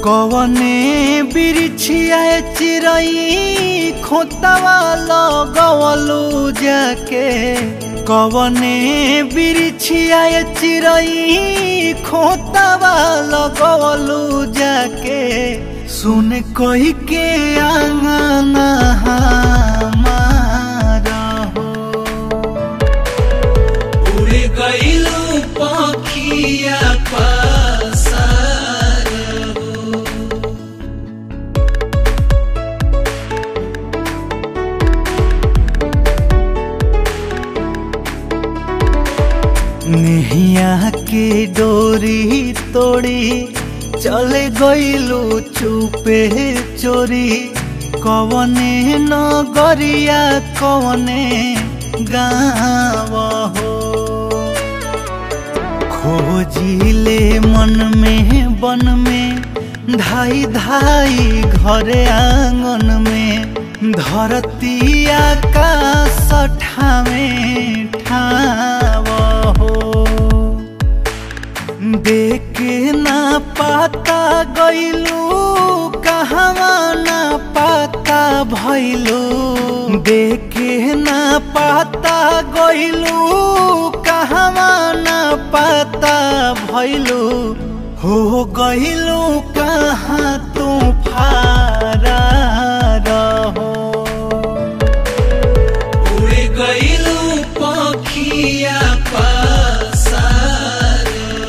कवने बिरिछिया चिरई खोतवा लगवलू जाके कवने बिरिछिया चिरई खोतवा लगवलू जाके सुन कही के आंगना हमारा हो उड़ गईलू पखिया पसार नेहिया के डोरी तोड़ी चले गईलू चुपे चोरी कवने नगरिया कवने गाँव हो खोजिले मन में बन में धाई धाई घरे आंगन में धरती आकाश ठावे ठाव हो देखे ना पाता गईलू कहवा ना पाता भैलू देखे ना पाता गईलू कहवा ना पाता भैलू हो गईलू कहाँ तू फारा रहो उड़ गईलू पखिया पसार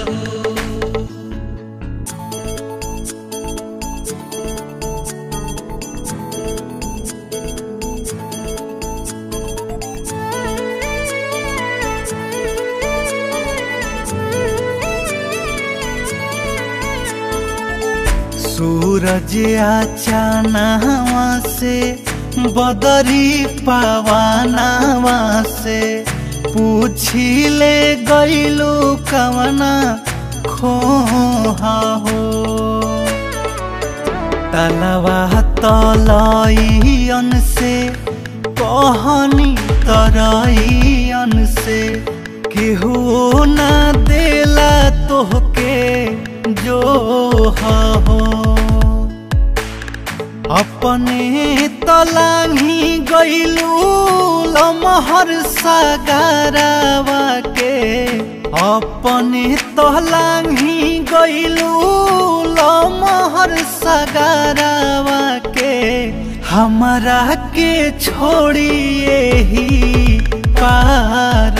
सूरज आचानावा से बदरी पावानावा से पूछिले गईलू कवना खोहा हो तलवा तलईयन से कहनी तरईयन से केहू ना देला तोहके जो हो अपने तलाही गईलू लमहर सगारावा के अपने तलाही गईलू लमहर सगारावा के हमरा के छोड़िए ही पार